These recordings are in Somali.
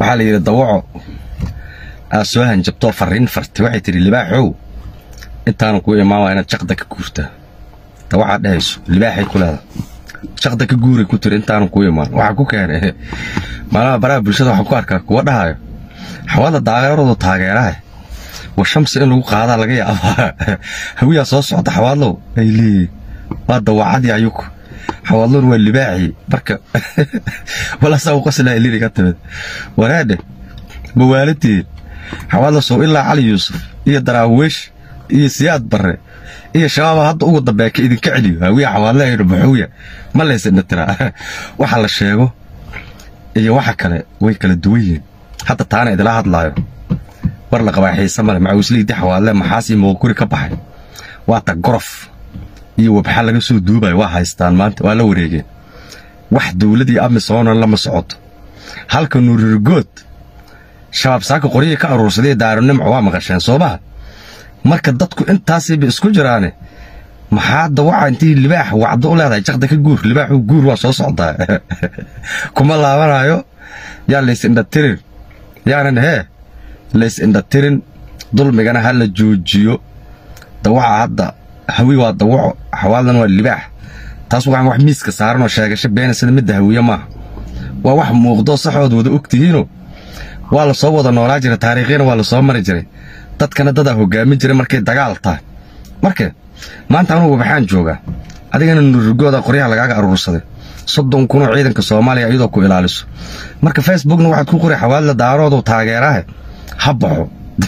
waxaa la yidhi dawaco aad soo hanjabtoo farriin fartay waxay tidhi libaaxow intaanan kuu imaan waa inaad jaqda ka guurtaa dawacaad dhehayso libaaxay ku leedahay jaqda ka guuray ku tiri intaanan kuu imaan waxaa ku keenay maalaha baraha bulshada waxaan ku arkaa kuwa dhahayo xawada daageeradu taageeraha wa shamsi in lagu qaadaa laga yaabaa hawiyaa soo socda xawaadlow ay leeyihin waa dawacadii ayuku xawaadlowna waa libaaxii marka walaasaa u qasilaa iliri ka timid waraadhe mawaaladeen xawaadla sow ilaa cali yuusuf iyo daraaweesh iyo siyaad barre iyo shabaaba hadda ugu dambeeya ka idinka celiyo hawiya xawaadle aynu baxuuya ma laysidna tiraa waxa la sheego iyo waxa kale way kala duwan yihiin hadda taana idila hadlaayo war la qabaa xiise male macawisliidii xawaadle maxaas iyo mooguri ka baxay waata gorof iyo wabxa laga soo duubayo waa haystaan maanta waa la wareegeen wax dowladii amisoona lama socoto halka nuurirgood shabaab saaka qoryihii ka aruursadee daaronimco waa maqasheen soo maha marka dadku intaasiiba isku jiraane maxaa dawaca intii libaax wacdo u leedahay jaqda ka guur libaaxu guur waa soo socdaa kuma laabanayo yaa lays indhatirin yaanan hee lays indhatirin dulmigana ha la joojiyo dawaca hadda hawi waa dawaco xawaaldan waa libaax taas waxaan wax miiska saaranoo sheegasho beena sida midda hawiye maaha waa wax muuqdoo saxood wada og tihiinoo waa la soo wada noolaa jiray taariikhyana waa la soo mari jiray dadkana dadaa hoggaamin jiray markay dagaal tahay marka maanta anugu waxaan joogaa adigana nurigooda qoryaha lagaaga aruursaday soddon kunoo ciidanka soomaaliya iyadoo ku ilaaliso marka facebookna waxaad ku qori xawaadla daaroodu taageeraha ha baxo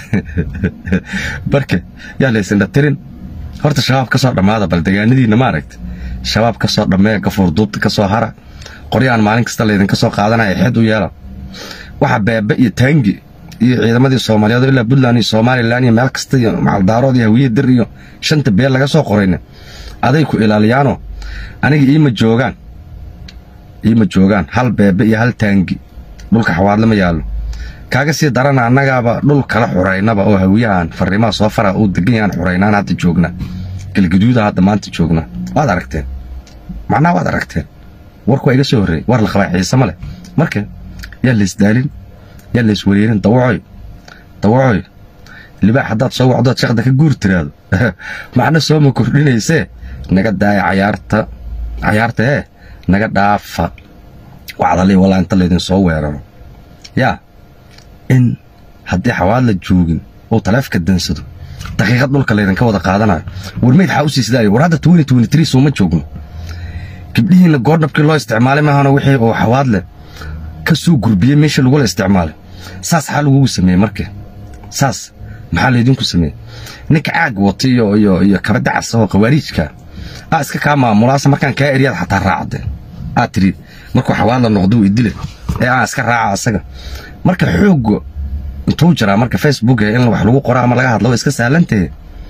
marka yaa laysindha tirin horta shabaab ka soo dhammaada bal degaanadiinna ma aragta shabaab ka soo dhammee gafuur duubta ka soo hara qoryahan maalin kasta laydinka soo qaadanaya xed u yeela waxa beebe iyo taangi iyo ciidamadii soomaaliyeed ilaa puntland iyo somalilan iyo meel kasta iyo macaldaarood iyo hawiye dir iyo shanta beel laga soo qorayna aday ku ilaaliyaanoo aniga iima joogaan iima joogaan hal beebe iyo hal taangi dhulka xawaadle ma yaallo kaaga sii darana annagaaba dhul kala xuraynaba oo hawiyahan farriimaha soo fara uu degan yahaan xuraynaan hadda joognaa galgaduuda hadda maanta joognaa waad aragteen macnaha waad aragteen warku waa iga soo horreeyey war la qabaa xiise ma leh marka yaa laysdaalin yaa lays wareerin dawacoy dawacoy libaax haddaad soo wacdood shaqda ka guur tiraado macna sooma kordhinaysee naga daaya cayaarta cayaarta ee naga dhaafa wacdalii walaa inta laydin soo weeraro yaa in haddii xawaad la joogin uu taleefka dansado daqiiqad dhulka laydinka wada qaadanayo warmeyd xaa u siisdaaya war hadda twenty twenty three sooma joogno gabdhihiinna goordhabkii loo isticmaalay maahana wixii uu xawaad leh ka soo gurbiyey meesha lagula isticmaalay saas xaa lagugu sameeyey marka saas maxaa laydinku sameeyey ninka caag wata iyo iyo iyo kabadda casa oo khawaariijka aa iska kaa maamulaasa markaan kaa eryaad xataa raacde aad tidhi markuu xawaad la noqdo uu idile ee aan iska raaca asaga marka xoogga intuu jiraa marka facebook in wax lagu qoro ama laga hadlo waa iska sahlantahe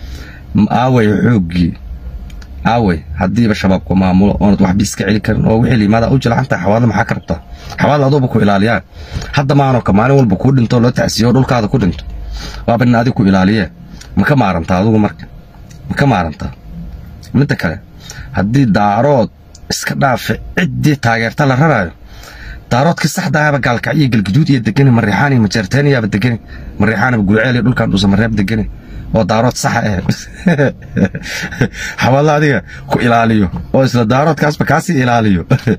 aaway xooggii aaway haddiiba shabaabku maamulo oonad waxba iska celi karin oo wixii liimaada u jilcantahay xawaadla maxaa ka rabtaa xawaadla aduuba ku ilaaliyaan hadda maanoo ka maalin walba kuu dhinto loo tacsiyo dhulkaada ku dhinto waaba nin adig ku ilaaliyee ma ka maarantaa adugu marka ma ka maarantaa midda kale haddii daarood iska dhaafe ciddii taageerta la raraayo daaroodkii saxdaahaba gaalkacyo galguduud iyo degani mariixaan iyo majeerteeniyaaba degani mariixaanaba gurceel iyo dhulkan dhuusamareeb degani oo daarood saxa ah xawaadla adiga ku ilaaliyo oo isla daaroodkaasba kaasii ilaaliyo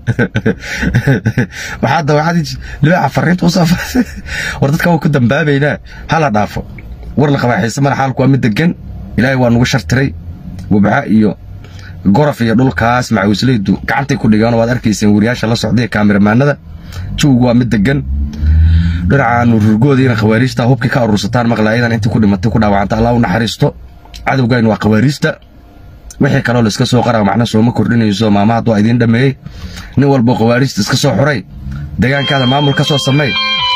waxaa dawacadii libaaxa fariinta u soo war dadka waa ku dambaabaynaa hala dhaafo war la qabaa xiise male xaalku waa mid degan ilaahay waa nugu shartiray wabxa iyo gorof iyo dhulkaas macawislaydu gacantay ku dhigeen waad arkayseen wariyaasha la socday kaamiramaanada jawgu waa mid degan dhinaca nururgoodiina khawaariijta hubkii ka urursataan maqlaayadan intii ku dhimatay ku dhaawacanta allah u naxariisto cadowgayn waa khawaariijta wixii kaloo la iska soo qara macna sooma kordhinayso maama hadduu idiin dhammeeyey nin walboo khawaariijta iska soo xuray deegaankaada maamul ka soo samey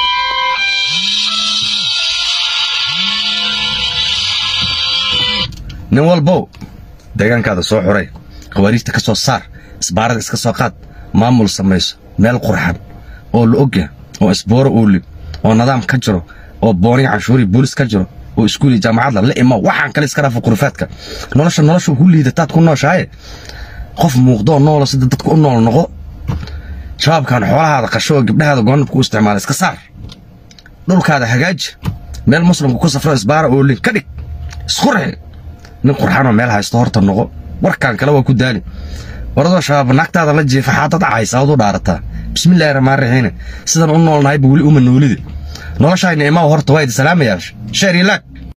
nin walbow deegaankaada soo xuray khawaariijta ka soo saar isbaarada iska soo qaad maamul samayso meel qurxan oo la ogya oo isbooro uu lib oo nidaam ka jiro oo booni canshuuri boolis ka jiro oo iskuul iyo jaamacadda la imo waxaan kale iska dhaafa qurufaadka nolosha nolosha ku liidataad ku nooshahay qof muuqdoo noola sida dadka u nool noqo shabaabkan xoolahaada qasho oo gabdhahaada goonabka u isticmaala iska saar dhulkaada hagaaji meel muslimku ku safro isbaara oolin ka dhig isqurxi nin qurxanoo meel haysto horta noqo warkaan kale waa ku daali waradoo shabaab naagtaada la jiifa xaadad caysa ood u dhaarataa bismillaahi raxmaan raxiine sidan u noolnahayba weli uma noolide noloshayna imaa horta waa idi salaamayaa sheer iyo laag